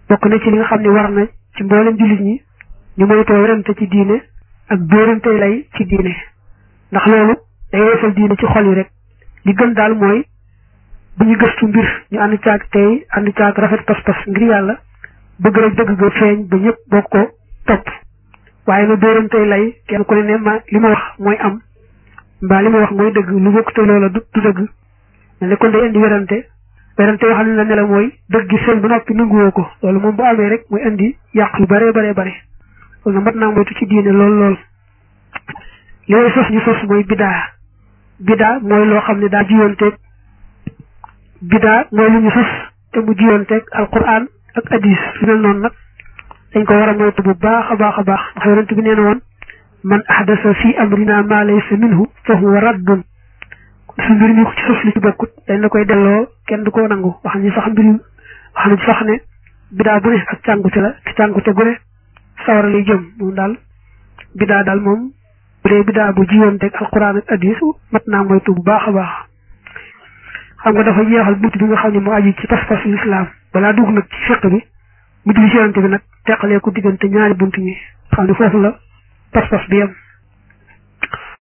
bokk na ci li nga xam ne war na ci mboolem jullit ñi ñu moytoo werante ci diine ak dóorante lay ci diine ndax loolu day woyofal diine ci xol yi rek li gën daal mooy bu ñu gëstu mbir ñu ànd caag tey ànd caag rafet pas-pas ngir yàlla bëgg rek dëgg ga feeñ ba ñëpp bokk ko topp waaye na dóorante lay kenn ku ne ne ma li ma wax mooy am mbaa li ma wax mooy dëgg lu bokk te loola du dëgg ne kon day indi werante werante yoo xam ne la ne la mooy dëgg gi seen ba noppi nanguwoo ko loolu moom bu amee rek mooy indi yàq yu bare bare bare loolu na mat naa moytu ci diine lool lool li may sos ñu sos mooy bidaa bidaa mooy loo xam ne daa jiyoonteeg bidaa mooy lu ñu sos te mu jiyoonteeg alquran ak hadis su mel noonu nag dañ ko war a moytu bu baax a baax a baax ndax yonent bi nee na woon man ahdasa fi amrina ma laysa minhu fa huwa raddun su mbir mi ko ci sos li ci bokkut dañ la koy delloo kenn du ko nangu wax ni sax mbir wax nañ sax ne bidaa bu ne ak càngute la te càngute gu ne sawara lay jëm moom daal bidaa daal moom bu dee bidaa bu jiyoonteeg alquran ak hadis mat naa moytu bu baax a baax xam nga dafa jeexal bunt bi nga xam ne moo aju ci pas-pas lislaam balaa dugg nag ci fiq bi mu julli ci yonante bi nag teqalee ko diggante ñaari bunt ñi xam ne foofu la pas-pas bi yem